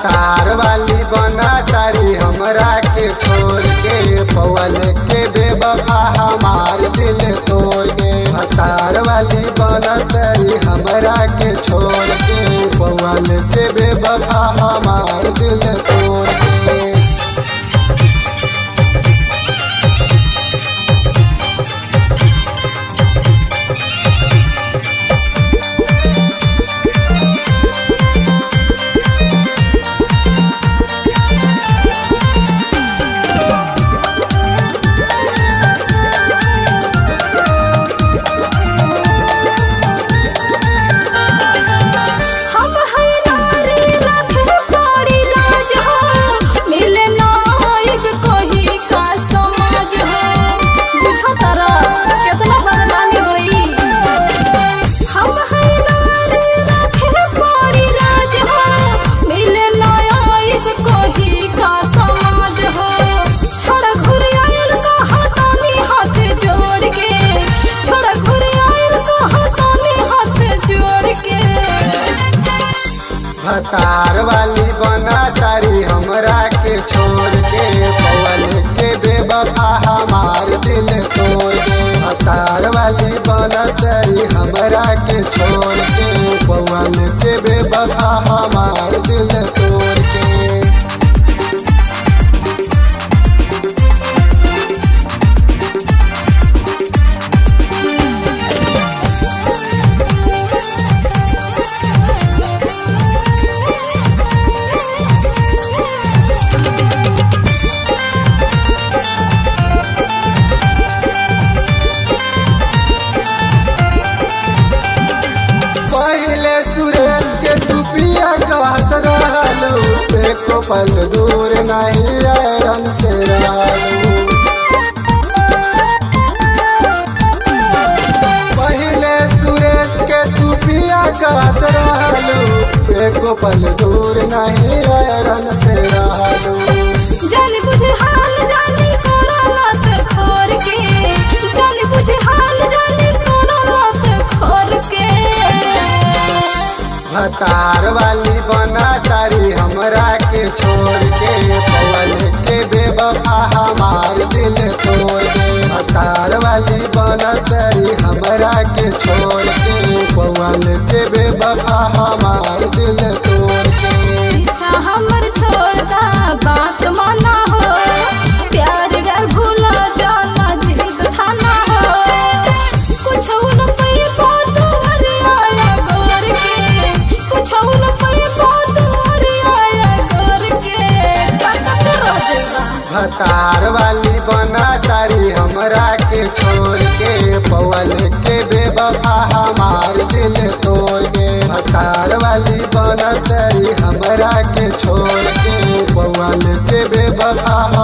भतार वाली बना तारी हमरा के छोड़ के पवल के बेबफा हमार दिल तोड़ के भतार वाली बना तारी हमरा के छोड़ के पवल के बेबफा हमार दिल तोड़ के हम है नारी रखे बड़ी लाज हो मिले नाइब कोही का समाज हो बुझो तारा कितना बदनामी होई हम है नारी रखे बड़ी लाज हो मिले नाइब कोही का समाज हो छोड़ घुर आयल को हाथानी हाथ जोड़ के छोड़ घुर आयल को हाथानी हाथ जोड़ के भतार वाली बना तारी हमरा के छोड़ के पवल के बेबफा हमार दिल तोड़ के भतार वाली बना तारी हमरा के छोड़ के पवल के बेबफा हमार दिल तोड़ के पहले सुरेश के दुपिया कहत रहलू एको पल दूर नहीं आयरन से रहलू पहले सुरेश के दुपिया कहत रहलू एको पल दूर नहीं आयरन से रहलू जान बुझे हाल जानी तोरा रात खोर के जान बुझे हाल जानी तोरा रात खोर के भतार वाली बना तारी हमरा के छोड़ के पवल के बेबफा हमार दिल तोड़ के भतार वाली बना तारी हमरा के छोड़ के पवल के बेबफा हमार दिल तोड़ के पीछा हमर छोड़दा बात माना हो प्यार डर भूला जाना जिद थाना हो कुछ उन पे बात हरी आया गोर के कुछ उन पे बात हरी आया गोर के ताकत रोजेगा भतार वाली बना तारी हमरा के छोड़ के पवल के बेबफा हमार दिल तोड़ के भतार वाली बना तारी हमरा के छोड़ के पवल के बेबफा